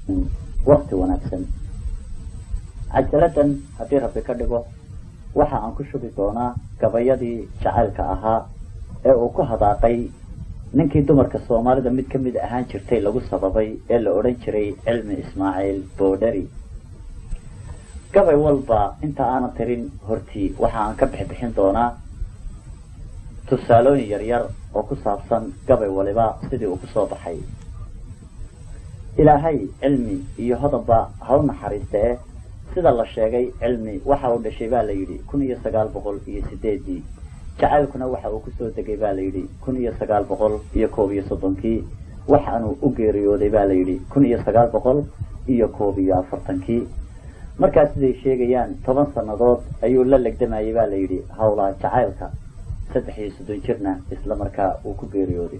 wakti wanaagsan cajaladan haddii rabbi ka dhigo waxa aan ku shubi doonaa gabayadii jacaylka ahaa ee uu ku hadaaqay ninkii dumarka soomaalida mid ka mid ahaan jirtay lagu sababay ee la odhan jiray cilmi ismaaciil boodhari gabay walba inta aanan tirin hortii waxa aan ka bixbixin doonaa tusaalooyin yaryar oo ku saabsan gabay waliba sidii uu kusoo baxay ilaahay cilmi iyo hodabba ha u naxariista eh sida la sheegay cilmi waxa uu dhashay baa la yidhi kun iyo sagaal boqol iyo sideedii jacaylkuna waxa uu kusoo degay baa la yidhi kun iyo sagaal boqol iyo koob iyo soddonkii waxaanuu u geeriyooday baa la yidhi kun iyo sagaal boqol iyo koob iyo afartankii markaas siday sheegayaan toban sannadood ayuu la legdamayay baa la yidhi hawlaa jacaylka saddex iyo soddon jirna isla markaa uu ku geeriyooday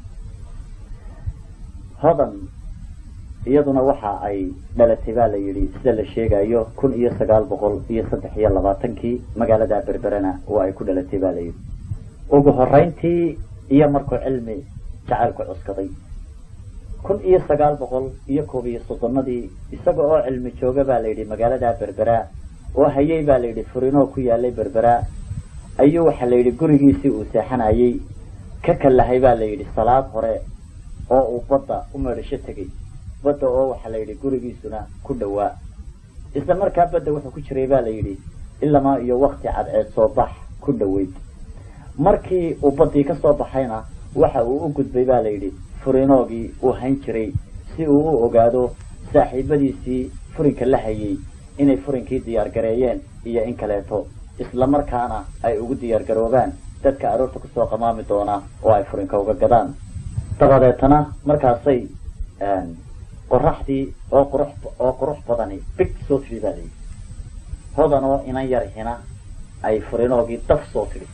hodan iyaduna waxa ay dhalatay baa la yidhi sida la sheegayo kun iyo sagaal boqol iyo saddex iyo labaatankii magaalada berberena oo ay ku dhalatay baa la yidhi ugu horeyntii iyo markuu cilmi jacaylku cuskaday kun iyo sagaal boqol iyo koob iyo soddonadii isaga oo cilmi jooga baa la yidhi magaalada berbera oo hayay baa la yidhi furinoo ku yaalay berbera ayuu waxaa la yidhi gurigiisii uu seexanayay ka kallahay baa la yidhi salaad hore oo uu badda u meedhasho tegay badda oo waxaa la yidhi gurigiisuna ku dhawaa isla markaa badda wuxuu ku jiray baa la yidhi ilamaa iyo wakti cadceed soo bax ku dhaweyd markii uu baddii ka soo baxayna waxa uu u gudbay baa la yidhi furinoogii uu hayn jiray si uu u ogaado saaxiibadiisii furinka la hayay inay furinkii diyaar gareeyeen iyo in kaleeto isla markaana ay ugu diyaar garoobaan dadka aroorta kusoo qamaami doona oo ay furinka uga gadaan dabadeetana markaasay qoraxdii oo qurux oo qurux badani big soo tidhi baa layidhi hodan oo inan yar hina ay furinoogii daf soo tidhi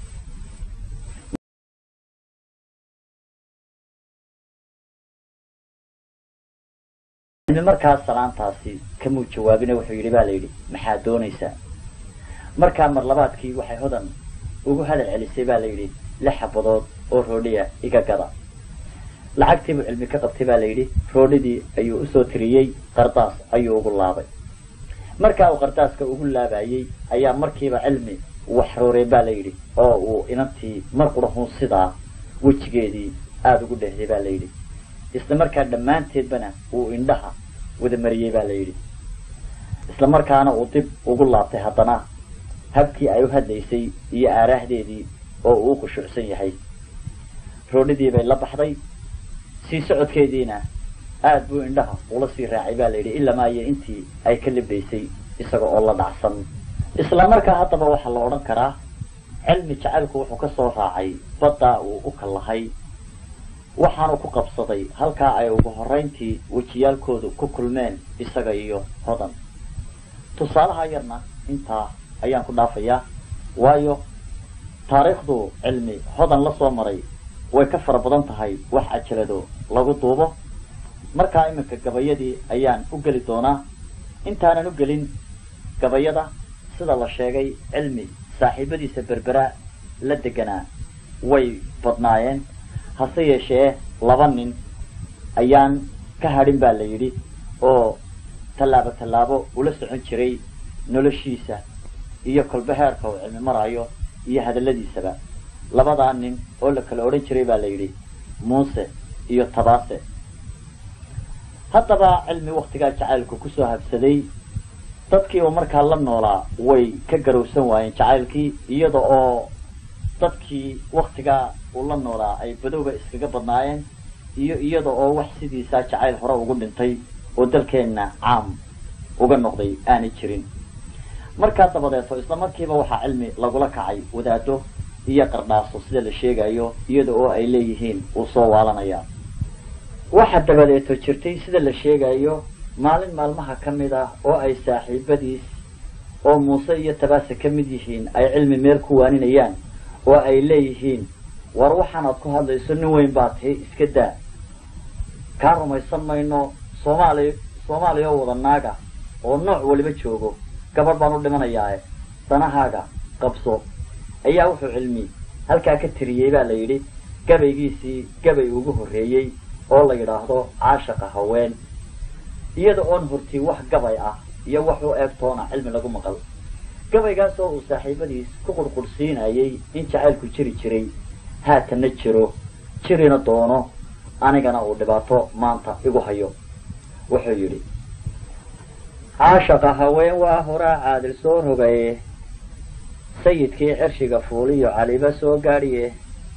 markaas salaantaasi kamuu jawaabine wuxuu yidhi baa la yidhi maxaad doonaysaa markaa marlabaadkii waxay hodan ugu hadal celisay baa la yidhi lix xabadood oo roodhiya iga gada lacagtiibuu cilmi ka qabtay baa la yidhi roodhidii ayuu usoo tiriyey qardaas ayuu ugu laabay markaa uu qardaaska ugu laabayey ayaa markiiba cilmi waxroorey baa la yidhi oo uu inantii mar qurahun sidaa wejigeedii aada ugu dheehday baa la yidhi isla markaa dhammaanteedbana uu indhaha wada mariyey baa la yidhi isla markaana uu dib ugu laabtay haddana habkii ay u hadlaysay iyo aaraahdeedii oo uu u khushuucsan yahay roodhidii bay la baxday sii socodkeediina aada buu indhaha ula sii raacay baa la yidhi ilamaa iyo intii ay ka libdaysay isaga oo la dhacsan isla markaa haddaba waxaa la odhan karaa cilmi jacaylku wuxuu ka soo raacay baddaa uu u kallahay waxaanu ku qabsaday halkaa ay ugu horeyntii wejiyaalkoodu ku kulmeen isaga iyo hodan tusaalaha yarna intaa ayaan ku dhaafayaa waayo taariikhdu cilmi hodan la soo maray way ka fara badan tahay wax ajalado lagu duubo markaa iminka gabayadii ayaan u geli doonaa intaanan u gelin gabayada sida la sheegay cilmi saaxiibadiisa berbera la deganaa way badnaayeen hase yeeshee laba nin ayaan ka hadhin baa la yidhi oo tallaabo tallaabo ula socon jiray noloshiisa iyo kolba heerka uu cilmi maraayo iyo hadalladiisaba labadaa nin oo la kala odhan jiray baa la yidhi muuse iyo tabaase haddaba cilmi waktigaa jacaylku kusoo habsaday dadkii uu markaa la noolaa way ka garowsan waayeen jacaylkii iyada oo dadkii waktigaa uu la noolaa ay badowba iskaga badnaayeen iyo iyada oo wax sidiisaa jacayl hore ugu dhintay oo dalkeenna caam uga noqday aanay jirin markaa dabadeeto isla markiiba waxaa cilmi lagula kacay wadaado iyo qardhaaso sida la sheegayo iyada oo ay leeyihiin uu soo waalanaya waxa dabadeeto jirtay sida la sheegayo maalin maalmaha ka mid ah oo ay saaxiibadiis oo muuse iyo tabaase ka mid yihiin ay cilmi meel ku waaninayaan oo ay leeyihiin war waxaanaad ku hadlayso nin weyn baa tahay iska daa kaa rumaysan mayno soomaaliya soomaaliya oo wada naaga oo nooc waliba joogo gabadh baan u dhimanayaae danahaaga qabso ayaa wuxuu cilmi halkaa ka tiriyey baa la yidhi gabaygiisii gabay ugu horreeyey oo la yidhaahdo caashaqa haween iyada oon hortii wax gabay ah iyo wax u eeg toona cilmi lagu maqal gabaygaas oo uu saaxiibadiis ku qurqursiinayay in jacaylku jiri jiray haatanna jiro jirina doono anigana uu dhibaato maanta igu hayo wuxuu yidhi caashaqa haween waa horaa caadil soo rogaye sayidkii cirshiga fuuliyo caliba soo gaadhiye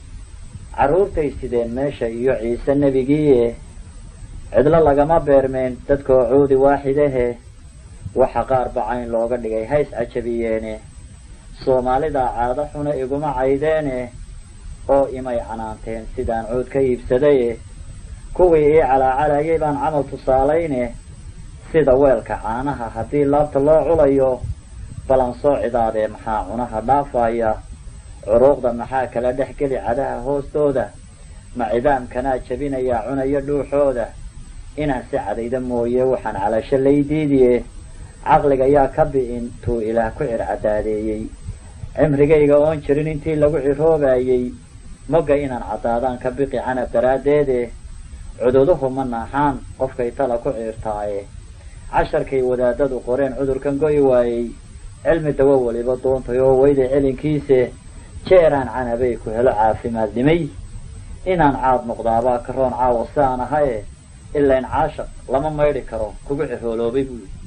carruurtay sideen meesha iyo ciise nebigiiye cidlo lagama beermeen dadkoo cuudi waaxidahe waxa qaar bacayn looga dhigay hays cajabiyeene soomaalidaa caado xuna iguma caydeene oo imay canaanteen sidaan cuud ka iibsadaye kuwii ii calaacalayay baan camal tusaalayne sida weelka caanaha haddii laabta loo culayo balan soo cidaadee maxaa cunaha dhaafaya curuuqda maxaa kala dhex geli cadaha hoostooda ma cidaamkanaa jabinayaa cunayo dhuuxooda inaan si cadayda mooye waxaan calasho laydiidiye caqliga yaa ka bi'in tuu ilaah ku circadaadeeyey cimrigayga oon jirin intii lagu ciroobayey mogga inaan caddaadaan ka biqi canab daraaddeede cududuhu ma naaxaan qofkay tala ku ciirtaaye casharkay wadaadadu qoreen cudurkan go'i waayey cilmi dawo weliba doontay oo weyday celinkiise jeeraan canabay ku helo caafimaadnimay inaan caad noqdaabaa karoon caawa si aan ahaye ilayn caashaq lama maydhi karo kugu cirooloobay buu yidhi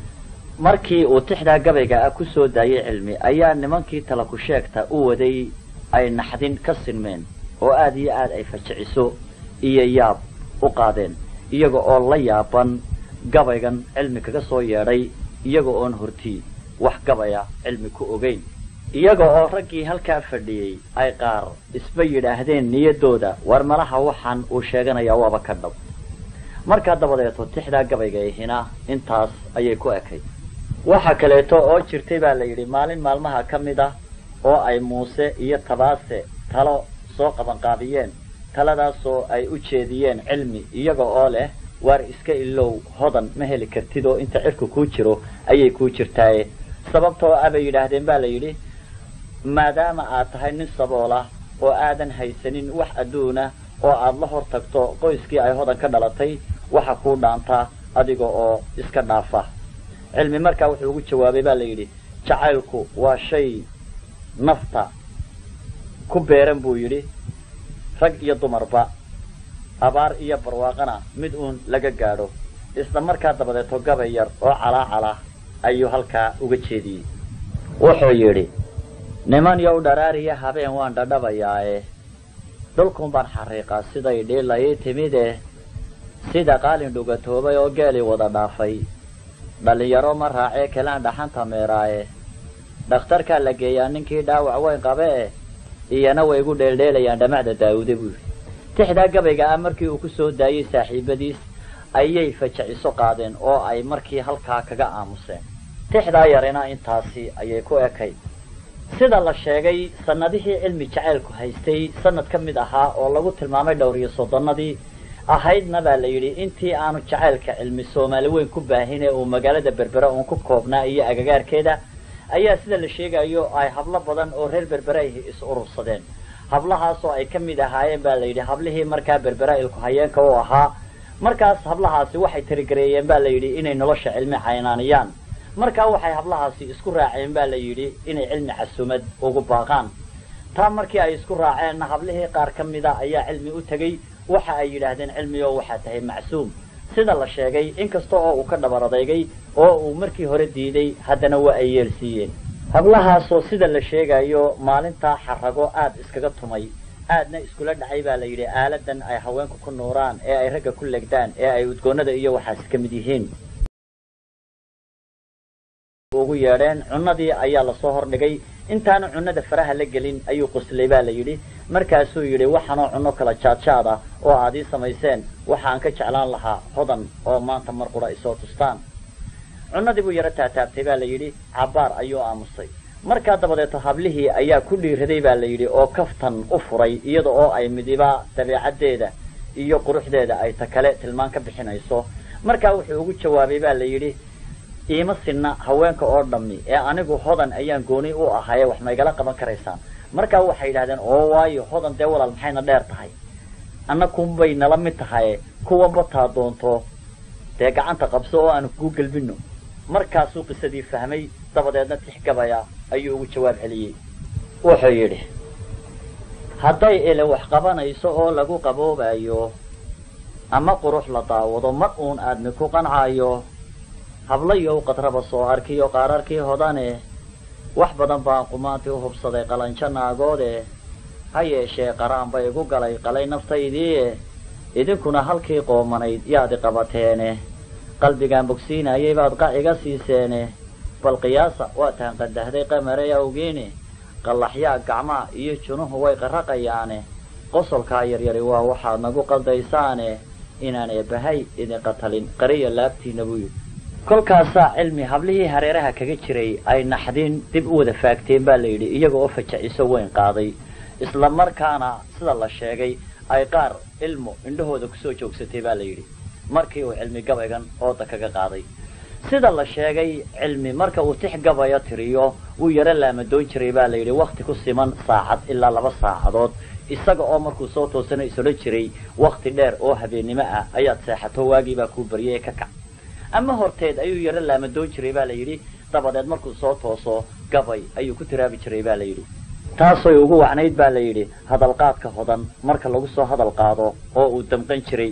markii uu tixdaa gabayga ah ku soo daayay cilmi ayaa nimankii tala ku sheegta u waday ay naxdin ka sinmeen oo aad iyo aad ay fajiciso iyo yaab u qaadeen iyaga oo la yaaban gabaygan cilmi kaga soo yeedhay iyaga oon hortii wax gabaya cilmi ku ogeyn iyaga oo raggii halkaa fadhiyey ay qaar isba yidhaahdeen niyaddooda war malaha waxaan uu sheeganayaa waaba ka dhab markaa dabadeeto tixdaa gabayga ihina intaas ayay ku ekay waxa kaleeto oo jirtay baa la yidhi maalin maalmaha ka mid ah oo ay muuse iyo tabaase talo soo qabanqaabiyeen taladaasoo ay u jeediyeen cilmi iyaga oo leh waar iska ilow hodan ma heli kartid oo inta cirku kuu jiro ayay kuu jirtaaye sababtoo ah bay yidhaahdeen baa la yidhi maadaama aad tahay nin saboola oo aadan haysanin wax adduuna oo aad la hor tagto qoyskii ay hodan ka dhalatay waxa kuu dhaantaa adiga oo iska dhaafa cilmi markaa wuxuu ugu jawaabay baa la yidhi jacaylku waa shay nafta ku beeran buu yidhi rag iyo dumarba abaar iyo barwaaqana mid uun laga gaadho isla markaa dabadeeto gabay yar oo calaacala ayuu halkaa uga jeediyey wuxuu yidhi niman yow dharaariya habeen waan dhadhabayaae dhulkun baan xariiqaa siday dhiilayii timide sida qaalin dhugatoobay oo geelii wada dhaafay dhallinyaro ma raacee kelaan dhaxanta meeraaye dhakhtarkaa la geeyaa ninkii dhaawac weyn qabe eh iyana way igu dheeldheelayaan dhamacda daawude buu yidhi tixdaa gabayga ah markii uu ku soo daayey saaxiibadiis ayay fajiciso qaadeen oo ay markii halkaa kaga aamuseen tixdaa yarina intaasi ayay ku ekay sida la sheegay sanadihii cilmi jacaylku haystay sanad ka mid ahaa oo lagu tilmaamay dhowr iyo soddonnadii ahaydna baa la yidhi intii aanu jacaylka cilmi soomaali weyn ku baahin ee uu magaalada berbera uun ku koobnaa iyo agagaarkeeda ayaa sida la sheegayo ay hablo badan oo reer berbera ahi is urursadeen hablahaasoo ay ka mid ahaayeen baa la yidhi hablihii markaa berbera ilku hayeenka u ahaa markaas hablahaasi waxay tirigareeyeen baa la yidhi inay nolosha cilmi caynaaniyaan markaa waxay hablahaasi isku raaceen baa la yidhi inay cilmi casumad ugu baaqaan taa markii ay isku raaceenna hablihii qaar ka mida ayaa cilmi u tegey waxa ay yidhaahdeen cilmioo waxaa tahay macsuum sida la sheegay inkasta oo uu ka dhabar adeygay oo uu markii hore diiday haddana waa ay yeelsiiyeen hablahaasoo sida la sheegayo maalintaa xarago aad iskaga tumay aadna iskula dhacay baa la yidhi aaladan ay haweenku ku nuuraan ee ay ragga ku legdaan ee ay udgoonnada iyo waxaas ka mid yihiin ugu yeedheen cunnadii ayaa lasoo hordhigay intaanu cunnada faraha la gelin ayuu qoslay baa la yidhi markaasuu yidhi waxaanoo cunno kala jaadjaad ah oo aad ii samayseen waxaan ka jeclaan lahaa hodan oo maanta mar qura isoo tustaan cunnadii buu yaro taataabtay baa la yidhi cabbaar ayuu aamusay markaa dabadeeto hablihii ayaa ku dhiiraday baa la yidhi oo kaftan u furay iyada oo ay midiba dabeecaddeeda iyo quruxdeeda ay ta kale tilmaan ka bixinayso markaa wuxuu ugu jawaabay baa la yidhi iima sinna haweenka oo dhammi ee anigu hodan ayaan gooni u ahaye wax maygala qaban karaysaan markaa waxay yidhahdeen oo waayo hodan dee walaal maxayna dheer tahay anna kunbay nala mid tahaye kuwanba taa doonto dee gacanta qabso oo aanu kuu gelbinno markaasuu qisadii fahmay dabadeedna tixgabaya ayuu ugu jawaab celiyey wuxuu yidhi hadday ele wax qabanayso oo lagu qaboobayo ama qurux la daawado mar uun aadmi ku qancaayo hablayow qadraba soo arkiyo qaararkii hodane wax badan baan qumaantii u hubsaday qalanjo naagoode ha yeeshee qaraan bay igu galay qalay naftaydii idinkuna halkii qoomanayd yaadi qabateene qalbigaan bogsiinayay baad qac iga siiseene bal qiyaasa waa taan qandahday qamarey awgiine qallaxyaa gacmaa iyo junuhu way qarraqayaane qosolkaa yaryari waa waxaad nagu qaldaysaane inaan eebbahay idin qatalin qariya laabtiina buu yidhi kolkaasaa cilmi hablihii hareeraha kaga jiray ay naxdin dib u wada faagteen baa la yidhi iyaga oo fajaciso weyn qaaday isla markaana sida la sheegay ay qaar ilmo indhahooda kusoo joogsatay baa la yidhi markii uu cilmi gabaygan ooda kaga qaaday sida la sheegay cilmi marka uu tix gabayo tiriyo wuu yaro laamadoon jiray baa la yidhi wakti ku siman saacad ilaa laba saacadood isaga oo markuu soo toosana isodhan jiray wakti dheer oo habeennimo ah ayaad seexato waagiibaa kuu baryay ee ka kac ama horteed ayuu yaro laamadoon jiray baa la yidhi dabadeed markuu soo tooso gabay ayuu ku tiraabi jiray baa la yidhi taasoy ugu wacnayd baa la yidhi hadalqaadka hodan marka lagu soo hadal qaado oo uu damqan jiray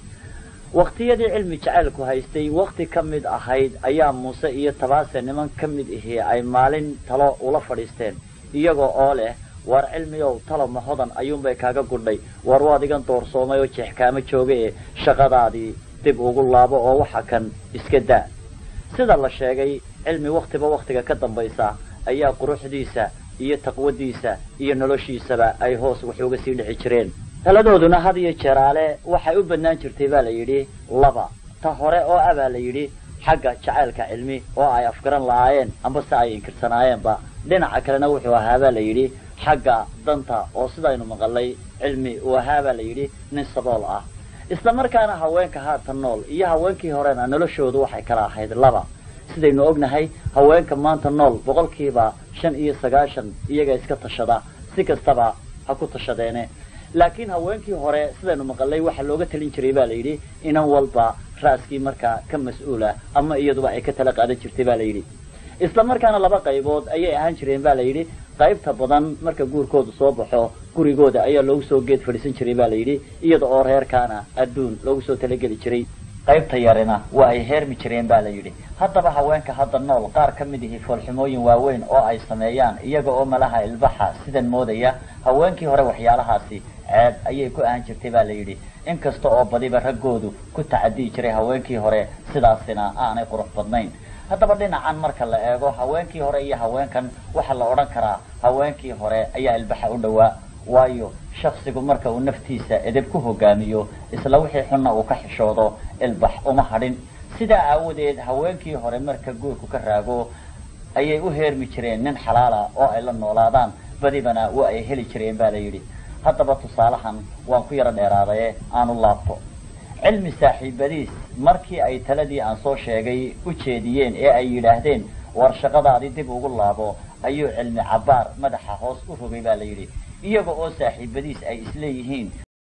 waktiyadii cilmi jacaylku haystay wakti ka mid ahayd ayaa muuse iyo tabaase niman ka mid ihii ay maalin talo ula fadhiisteen iyagoo oo leh war cilmiyow taloma hodan ayuunbay kaaga gudhay war waad igan doorsoomay oo jeexkaama jooga ee shaqadaadii dib ugu laabo oo waxa kan iska daa sida la sheegay cilmi waktiba waktiga ka dambaysa ayaa quruxdiisa iyo taqwadiisa iyo noloshiisaba ay hoos wax uga sii dhici jireen taladooduna had iyo jeeraale waxay u badnaan jirtay baa la yidhi laba ta hore oo ah baa la yidhi xagga jacaylka cilmi oo ay afgaran lahaayeen amba se ay inkirsanaayeenba dhinaca kalena wuxuu ahaa baa la yidhi xagga danta oo sidaynu maqalay cilmi uu ahaa baa la yidhi nin sabool ah isla markaana haweenka haatan nool iyo haweenkii horena noloshoodu waxay kala ahayd laba sidaynu ognahay haweenka maanta nool boqolkiiba shan iyo sagaashan iyaga iska tashada si kastaba ha ku tashadeene laakiin haweenkii hore sidaynu maqalay waxaa looga talin jiray baa la yidhi inan walba ra'skii markaa ka mas-uula ama iyaduba ay ka tala qaadan jirtay baa la yidhi isla markaana laba qaybood ayay ahaan jireen ba la yidhi qaybta badan marka guurkoodu soo baxo gurigooda ayaa loogu soo geed fadhiisan jiray ba la yidhi iyada oo reerkaana adduun loogu soo talageli jiray qaybta yarina waa ay heermi jireen ba la yidhi haddaba haweenka hadda nool qaar ka mid ihi foolxumooyin waaweyn oo ay sameeyaan iyaga oo malaha ilbaxa sidan moodaya haweenkii hore waxyaalahaasi ceeb ayay ku ahan jirtay ba la yidhi inkasta oo badiba raggoodu ku tacadiyi jiray haweenkii hore sidaasina aanay qurux badnayn haddaba dhinacan marka la eego haweenkii hore iyo haweenkan waxaa la odhan karaa haweenkii hore ayaa ilbaxa u dhowaa waayo shaksigu marka uu naftiisa edeb ku hogaamiyo isla wixii xunna uu ka xishoodo ilbax uma hadhin sidaa aawadeed haweenkii hore marka guurku ka raago ayay u heermi jireen nin xalaala oo ay la noolaadaan badibana waa ay heli jireen ba la yidhi haddaba tusaalahan waan ku yaro dheeraadaye aanu laabto cilmi saaxiibadiis markii ay taladii aan soo sheegay u jeediyeen ee ay yidhaahdeen war shaqadaadii dib ugu laabo ayuu cilmi cabbaar madaxa hoos u rogay ba la yidhi iyaga oo saaxiibadiis ay isleeyihiin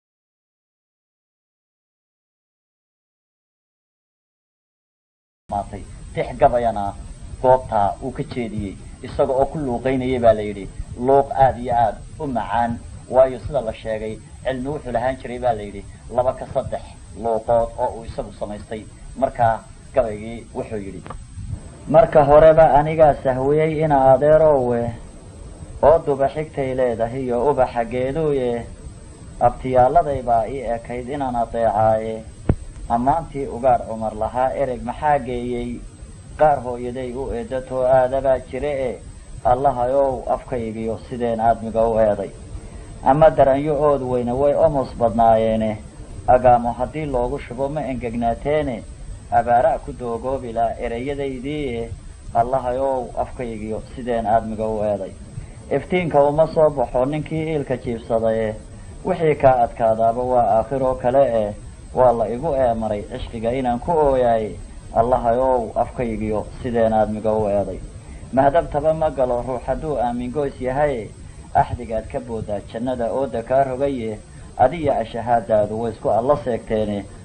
maatay tix gabayana goobtaa uu ka jeediyey isaga oo ku luuqaynayay ba la yidhi luuq aada iyo aada u macaan waayo sida la sheegay cilmi wuxuu lahaan jiray ba la yidhi laba ka saddex luuqood oo uu isagu samaystay markaa gabaygii wuxuu yidhi marka horeba anigaa sahwiyey ina adeerowe oo duba xigtay leedahay iyo ubaxa geeduuye abtiyaaladay baa ii ekayd inaan adeecaaye ammaantii ugaadh cumar lahaa ereg maxaa geeyey qaar hooyaday u eedatoo aadabaa jire e allahayow afkaygiyo sideen aadmiga u eeday ama daranyo ood weyne way omos badnaayeene agaamo haddii loogu shubo ma engegnaateene abaara ku doogoobilaa ereyadaydiie allahayow afkaygiyo sideen aadmiga u eeday iftiinka uma soo baxo ninkii iilka jiibsadaye wixii kaa adkaadaaba waa aakhiroo kale eh waa la igu eemaray cishqiga inaan ku ooyaaye allahayow afkaygiyo sideen aadmiga u eeday mahdabtaba ma galo ruux hadduu aamin goys yahaye axdigaad ka boodaa jannada ooda kaa rogaye adiya ashahaadaadu way isku alla seegteene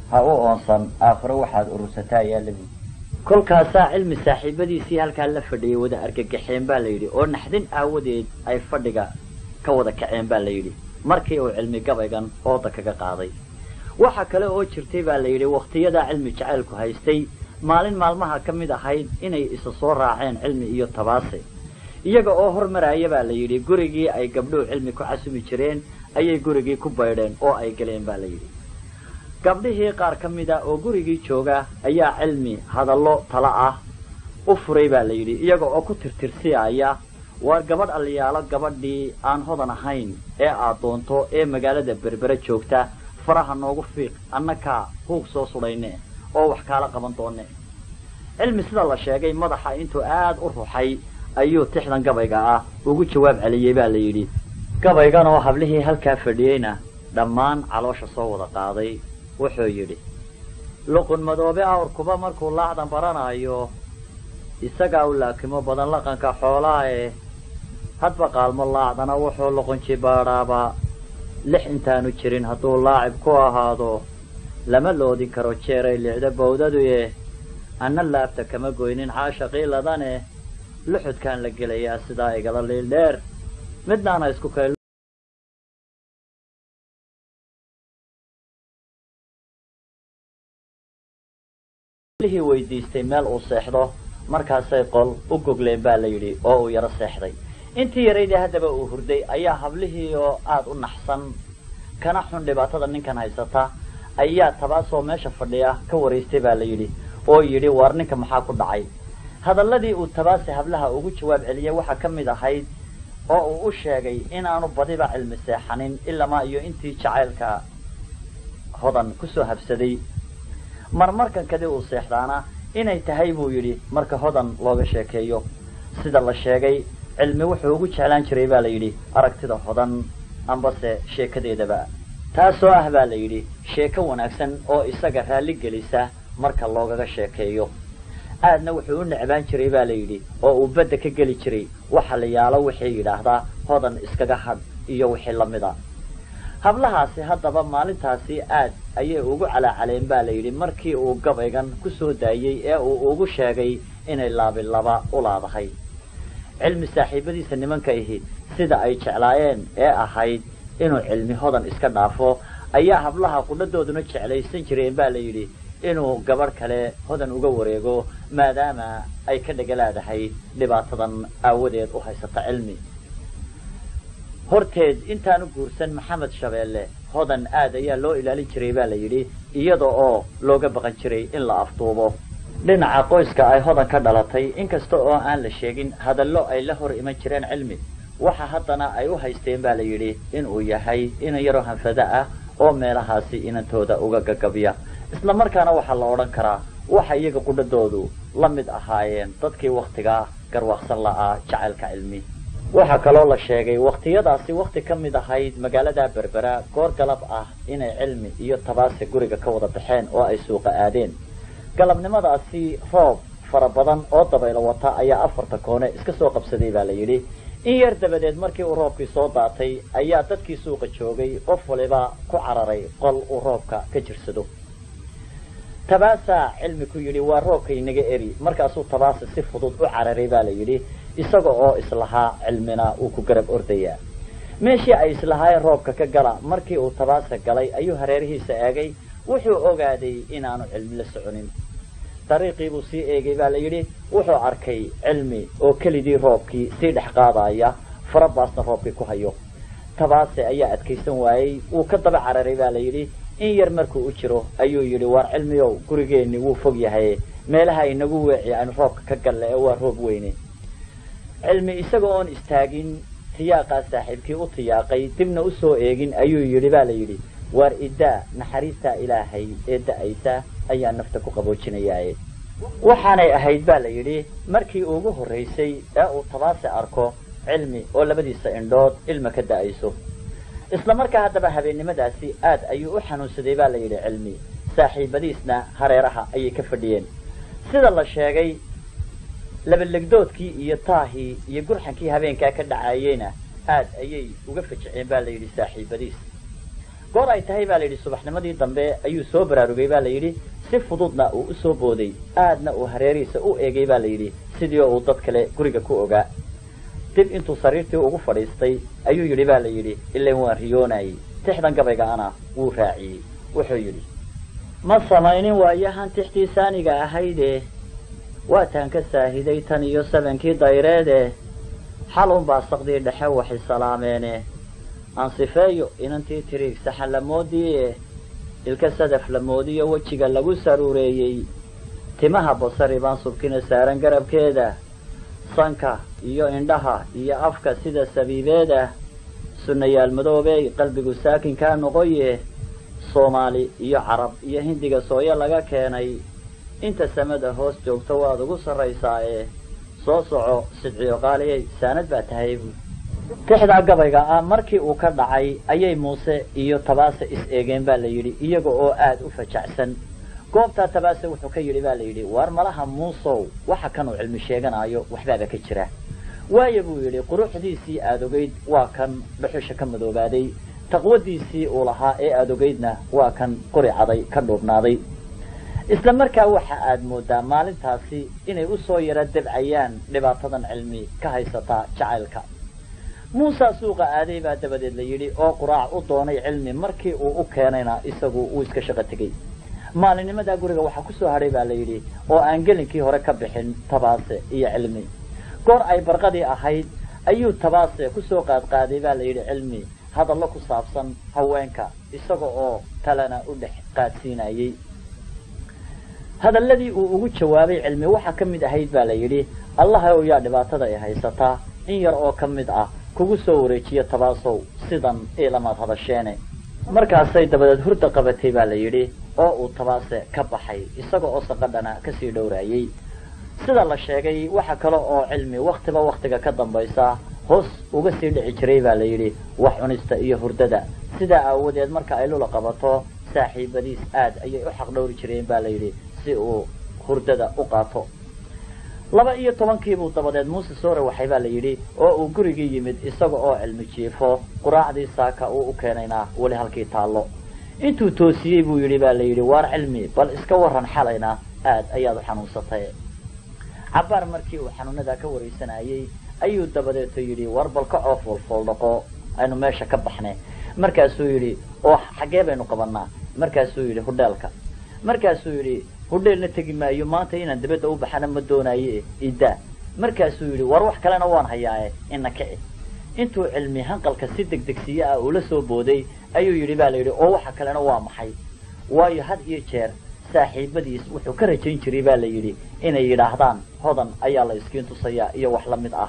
ha u oonsan aakhiro waxaad urursataa ayaa lagu kolkaasaa cilmi saaxiibadiisii halkaa la fadhiyay wada argagaxeen baa la yidhi oo naxdin aawadeed ay fadhiga ka wada kaceen baa la yidhi markii uu cilmi gabaygan ooda kaga qaaday waxa kale oo jirtay baa la yidhi wakhtiyadaa cilmi jacaylku haystay maalin maalmaha ka mid ahayd inay isa soo raaceen cilmi iyo tabaase iyaga oo hormaraya baa la yidhi gurigii ay gabdhuhu cilmi ku casumi jireen ayay gurigii ku baydheen oo ay galeen baa la yidhi gabdhihii qaar ka mid a oo gurigii jooga ayaa cilmi hadallo tala ah u furay baa la yidhi iyaga oo ku tirtirsiaya waa gabadh aliyaalo gabadhii aan hodan ahayn ee aad doonto ee magaalada berbere joogta faraha noogu fiiq annakaa huug soo sudhayne oo wax kaala qaban doone cilmi sida la sheegay madaxa intuu aad u ruxay ayuu tixdan gabayga ah ugu jawaab celiyey baa la yidhi gabaygan oo hablihii halkaa fadhiyeyna dhammaan caloosha soo wada qaaday wuxuu yidhi luqun madoobe awrkuba markuu laacdan baranaayo isagaa u laakimo badan laqanka xoolaa eh hadba qaalmo laacdana wuxuu luqunji baadhaaba lix intaanu jirin hadduu laacib ku ahaado lama loodin karo jeeray licda bawdadu eh anna laabta kama goynin caashaqiiladane luxudkaan la gelayaa sidaa igala liildheer midnaana isku kay lihii weydiistay meel uu seexdo markaasay qol u gogleen baa la yidhi oo uu yaro seexday intii yaraydii haddaba uu hurday ayaa hablihii oo aada u naxsan kana xun dhibaatada ninkan haysata ayaa tabaasoo meesha fadhiya ka waraystay baa la yidhi oo yidhi waar ninka maxaa ku dhacay hadalladii uu tabaase hablaha ugu jawaab celiyey waxaa ka mid ahayd oo uu u sheegay inaanu badiba cilmi seexanin ilamaa iyo intii jacaylka hodan kusoo habsaday marmarkan kadib uu seexdaana inay tahay buu yidhi marka hodan looga sheekeeyo sida la sheegay cilmi wuxuu ugu jeclaan jiray baa la yidhi aragtida hodan ambase sheekadeedaba taasoo ah baa la yidhi sheeko wanaagsan oo isaga raalli gelisa marka loogaga sheekeeyo aadna wuxuu u necbaan jiray baa la yidhi oo uu badda ka geli jiray waxa la yaalo wixii yidhaahdaa hodan iskaga hadh iyo wixii lamida hablahaasi haddaba maalintaasi aad ayay ugu calaacaleen baa la yidhi markii uu gabaygan ku soo daayey ee uu ugu sheegay inay laabilaba u laadahay cilmi saaxiibadiisa nimanka ihi sida ay jeclaayeen ee ahayd inuu cilmi hodan iska dhaafo ayaa hablaha qudhadooduna jeclaysan jireen baa la yidhi inuu gabadh kale hodan uga wareego maadaama ay ka dhegalaadahay dhibaatadan aawadeed u haysata cilmi horteed intaanu guursan maxamed shabeelle hodan aad ayaa loo ilaalin jiray baa la yidhi iyada oo looga baqan jiray in la afduubo dhinaca qoyska ay hodan ka dhalatay inkasta oo aan la sheegin hadallo ay la hor iman jireen cilmi waxa haddana ay u haysteen baa la yidhi inuu yahay inan yaroo hanfado ah oo meelahaasi inantooda uga gagabya isla markaana waxaa la odhan karaa waxa iyaga qudhadoodu la mid ahaayeen dadkii wakhtigaa garwaaqsan la'aa jacaylka cilmi waxaa kaloo la sheegay wakhtiyadaasi wakhti ka mid ahayd magaalada berbera goor galab ah inay cilmi iyo tabaase guriga ka wada baxeen oo ay suuqa aadeen galabnimadaasi roob fara badan oo dabaylo wata ayaa afarta koone iska soo qabsaday baa la yidhi in yar dabadeed markii uu roobkii soo daatay ayaa dadkii suuqa joogay qof waliba ku cararay qol uu roobka ka jirsado tabaasaa cilmi ku yidhi waa roobka inaga eri markaasuu tabaase si fudud u cararay baa la yidhi isaga oo islahaa cilmina uu ku garab ordayaa meeshii ay islahaayeen roobka ka gala markii uu tabaase galay ayuu hareerihiisa eegay wuxuu ogaaday inaanu cilmi la soconin dariiqii buu sii eegay baa la yidhi wuxuu arkay cilmi oo kelidii roobkii sii dhex qaadaya farabaasna roobkii ku hayo tabaase ayaa adkaysan waayey wuu ka daba cararay baa la yidhi in yar markuu u jiro ayuu yidhi waar cilmiyow gurigeenni wuu fog yahay meelaha inagu weeci aynu roobka ka galle ee waa roob weyne cilmi isaga oon istaagin tiyaaqaa saaxiibkii u tiyaaqay dibna usoo eegin ayuu yidhi baa la yidhi waar iddaa naxariistaa ilaahay ee da-aysa ayaa nafta ku qaboojinayaaye waxaanay ahayd baa la yidhi markii ugu horraysay ee uu tabaase arko cilmi oo labadiisa indhood ilma ka da-ayso isla markaa haddaba habeennimadaasi aad ayuu u xanuunsaday baa la yidhi cilmi saaxiibadiisna hareeraha ayay ka fadhiyeen sida la sheegay labalegdoodkii iyo taahii iyo gurxankii habeenkaa ka dhacayeyna aad ayay uga fajiceen baa la yidhi saaxiibadiis goor ay tahay baa la yidhi subaxnimadii dambe ayuu soo baraarugay baa la yidhi si fududna uu usoo booday aadna uu hareerihiisa u eegay baa la yidhi sidii uu dad kale guriga ku ogaa dib intuu sariirtii ugu fadhiistay ayuu yidhi baa la yidhi ilan waan riyoonayey tixdan gabayga ana wuu raaciyey wuxuu yidhi ma samaynin waayahan tixtii saaniga ahayde waataan ka saahiday tan iyo sabankii dayreede xalun baa saqdii dhexe waxay salaameene ansifeeyo inantii tiriig saxa lamoodiie ilka sadaf lamoodiyo wejiga lagu saruureeyey timaha basari baan subkina saaran garabkeeda sanka iyo indhaha iyo afka sida sabiibeeda sunnayaal madoobey qalbigu saakinkaa noqoye soomaali iyo carab iyo hindiga sooyo laga keenay inta samada hoos joogto waad ugu sarraysaa ee soo soco sidciyo qaaliyay saanad baa tahay buui tixdaa gabayga ah markii uu ka dhacay ayay muuse iyo tabaase is eegeen baa la yidhi iyaga oo aada u fajacsan goobtaa tabaase wuxuu ka yidhi baa la yidhi waar malaha muusow waxa kan uu cilmi sheeganaayo waxbaaba ka jira waayo buu yidhi quruxdiisii aada ogeyd waa kan dhuxusha ka madoobaaday taqwadiisii uu lahaa ee aada ogeydna waa kan qori caday ka dhuubnaaday isla markaa waxa aad moodaa maalintaasi inay usoo yara dabcayaan dhibaatadan cilmi ka haysataa jacaylka muusa suuqa aaday baa dabadeed la yidhi oo quraac u doonay cilmi markii uu u keenayna isagu uu iska shaqo tegey maalinnimadaa guriga waxaa kusoo hadhay baa la yidhi oo aan gelinkii hore ka bixin tabaase iyo cilmi goor ay barqadii ahayd ayuu tabaase kusoo qaadqaaday baa la yidhi cilmi hadallo ku saabsan haweenka isaga oo talena u dhex qaadsiinayey hadalladii uu ugu jawaabay cilmi waxaa ka mid ahayd baa la yidhi allahayow yaa dhibaatada ay haysataa in yar oo ka mid ah kugu soo wareejiyo tabaasow sidan ilamaad hadasheene markaasay dabadeed hurda qabatay baa la yidhi oo uu tabaase ka baxay isaga oo saqadhana kasii dhowraayey sida la sheegay waxa kale oo cilmi waktiba waktiga ka dambaysa hoos uga sii dhici jiray baa la yidhi wax cunista iyo hurdada sidaa aawadeed marka ay lula qabato saaxiibadiis aad ayay u xaq dhowri jireen baa la yidhi si uu hurdada u qaato laba iyo tobankiibuu dabadeed muuse soore waxay baa la yidhi oo uu gurigii yimid isaga oo cilmi jiifo quraacdii saaka uu u keenaynaa weli halkii taallo intuu toosiyey buu yidhi baa la yidhi waar cilmi bal iska warran xalayna aad ayaad u xanuunsatay cabbaar markii uu xanuunadaa ka waraysanayey ayuu dabadeeto yidhi war bal ka coo foolfooldhaqo aynu meesha ka baxne markaasuu yidhi oo xaggee baynu qabanaa markaasuu yidhi hudheelka markaasuu yidhi hudheelna tegi maayo maanta inaan dabadda u baxana ma doonaaye idaa markaasuu yidhi war wax kalena waan hayaae ina kici intuu cilmi hanqalka si degdegsiye ah ula soo booday ayuu yidhi baa la yidhi oo waxa kalena waa maxay waayo had iyo jeer saaxiibadiis wuxuu ka rajayn jiray baa la yidhi inay yidhaahdaan hodan ayaa la iskiin tusayaa iyo wax la mid ah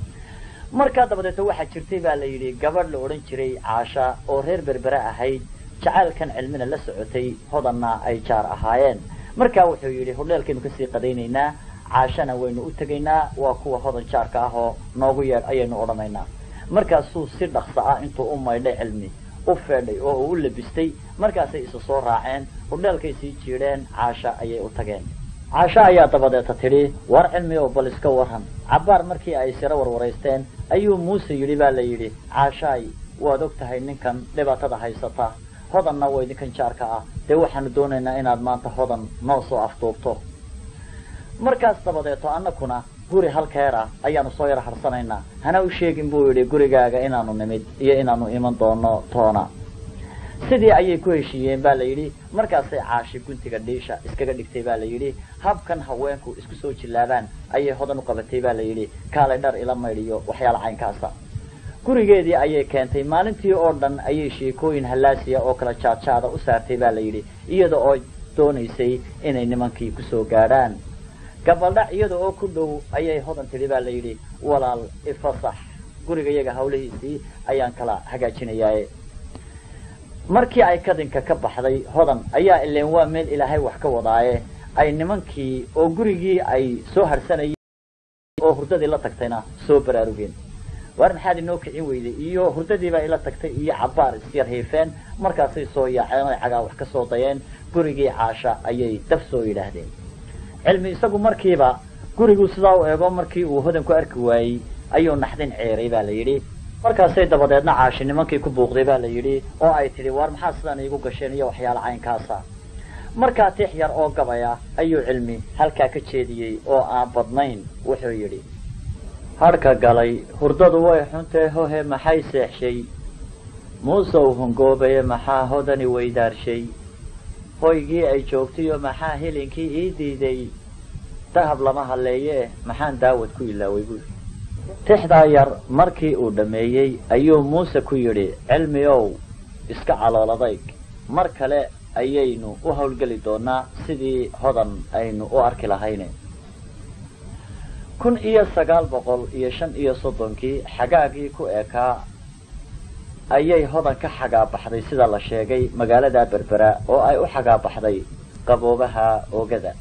markaa dabadeeto waxaa jirtay baa la yidhi gabadh la odhan jiray caasha oo reer berbere ahayd jacaylkan cilmina la socotay hodanna ay jaar ahaayeen markaa wuxuu yidhi hudheelkaynu kasii qadaynaynaa caashana waynu u tegaynaa waa kuwa hodan jaarka ah oo noogu yeedh ayaynu odhanaynaa markaasuu si dhaqso ah intuu u maydhay cilmi u feedhay oo uu u labistay markaasay isu soo raaceen hudheelkay sii jiidheen caasha ayay u tageen caasho ayaa dabadeeta tidhi war cilmi oo bal iska warran cabbaar markii ay siro warwaraysteen ayuu muuse yidhi baa la yidhi caashaay waad og tahay ninkan dhibaatada haysata hodanna waa idinkan jaarka ah dee waxaanu doonaynaa inaad maanta hodan noo soo afduubto markaas dabadeeto annakuna guri halkeer ah ayaanu soo yar harsanaynaa hana u sheegin buu yidhi gurigaaga inaanu nimid iyo inaanu iman doono toona sidii ayay ku heshiiyeen baa la yidhi markaasay caashi guntiga dhiisha iskaga dhigtay baa la yidhi habkan haweenku isku soo jillaabaan ayay hodan u qabatay baa la yidhi kaalay dhar ila maydhiyo waxyaala caynkaasa gurigeedii ayay keentay maalintii oo dhan ayay sheekooyin hallaasiya oo kala jaadjaada u saartay baa la yidhi iyada oo doonaysay inay nimankii kusoo gaadhaan gabaldhac iyada oo ku dhow ayay hodan tidhi baa la yidhi walaal ifasax guriga iyaga hawlihiisii ayaan kala hagaajinayaaye markii ay kadinka ka baxday hodan ayaa ileen waa meel ilaahay wax ka wadaaye ay nimankii oo gurigii ay soo harsanayeen oo hurdadii la tagtayna soo baraarugeen waar maxaad inoo kicin weyday iyo hurdadiibaa ila tagtay iyo cabbaar isyar hiifeen markaasay soo yaaceen oy cagaa wax ka soo dayeen gurigii caasha ayay daf soo yidhaahdeen cilmi isagu markiiba guriguu sidaa u eego markii uu hodan ku arki waayey ayuu naxdin ceeray baa la yidhi markaasay dabadeedna caashi nimankii ku buuqday baa la yidhi oo ay tidhi waar maxaa sidaan iigu gasheen iyo waxyaala caynkaasa markaa tix yar oo gabaya ayuu cilmi halkaa ka jeediyey oo aan badnayn wuxuu yidhi hadhka galay hurdadu way xuntee hohe maxay seexshay muusow hungoobaye maxaa hodani weydaarshay hoygii ay joogtayo maxaa hilinkii ii diiday dahab lama halleeyee maxaan daawad ku ilaaway buui tixdaa yar markii uu dhammeeyey ayuu muuse ku yidhi cilmi ow iska calooladay mar kale ayaynu u howlgeli doonaa sidii hodan aynu u arki lahayne kun iyo sagaal boqol iyo shan iyo soddonkii xagaagii ku ekaa ayay hodan ka xagaabaxday sida la sheegay magaalada berbera oo ay u xagaabaxday qaboobaha oogada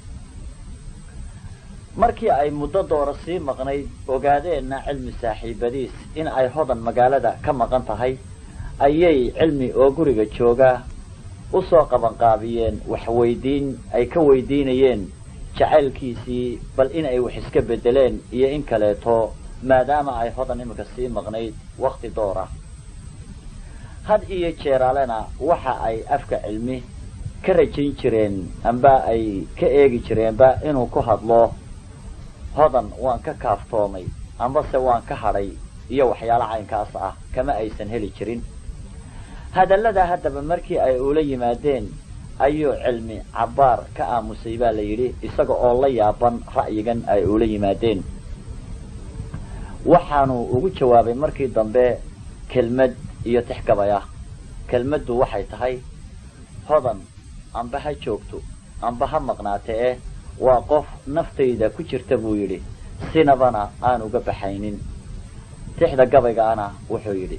markii ay muddo doora sii maqnayd ogaadeenna cilmi saaxiibadiis in ay hodan magaalada ka maqan tahay ayay cilmi oo guriga jooga usoo qabanqaabiyeen waxweydiin ay ka weydiinayeen jacaylkiisii bal in ay wax iska bedeleen iyo in kaleeto maadaama ay hodan iminka sii maqnayd wakti doora had iyo jeeraalena waxa ay afka cilmi ka rajayn jireen amba ay ka eegi jireenba inuu ku hadlo hodan waan ka kaaftoomay ambase waan ka hadhay iyo waxyaalo caynkaas ah kama aysan heli jirin hadallada haddaba markii ay ula yimaadeen ayuu cilmi cabbaar ka aamusay baa la yidhi isaga oo la yaaban ra'yigan ay ula yimaadeen waxaanu ugu jawaabay markii dambe kelmad iyo tixgabay ah kelmaddu waxay tahay hodan amba ha joogto amba ha maqnaate eh waa qof naftayda ku jirta buu yidhi sinabana aan uga baxaynin tixda gabaygaana wuxuu yidhi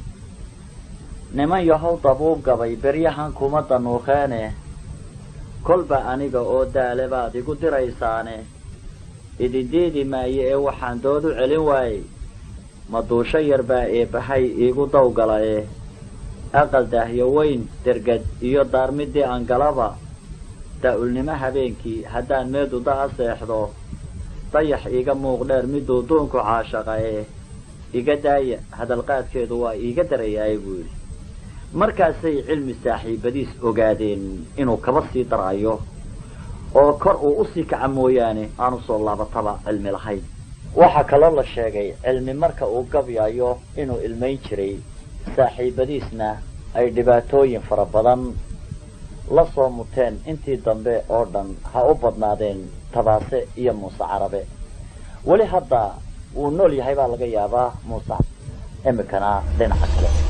niman yahow dabuu gabay beryahan kuma danuuqeene kolba aniga oo daale baad igu diraysaane idindiidi maayo ee waxaan dood u celin waayey maduusho yar baa eebbahay iigu dawgalaye aqal daahyo weyn dergad iyo daarmidii aan galaba daa-ulnimo habeenkii haddaan meedu da-a seexdo dayax iiga muuq dheer miduu duunku caashaqaye iga daaya hadalqaadkeedu waa iiga darayaaye buu yidhi markaasay cilmi saaxiibadiis ogaadeen inuu kaba sii darayo oo kor uu usii kaca mooyaane aanu soo laabataba cilmi lahayn waxaa kaloo la sheegay cilmi marka uu gabyayo inuu ilmayn jiray saaxiibadiisna ay dhibaatooyin fara badan la soo muteen intii dambe oo dhan ha u badnaadeen tabaase iyo muuse carabe weli hadda wuu nool yahay baa laga yaabaa muuse imikana dhinaca kale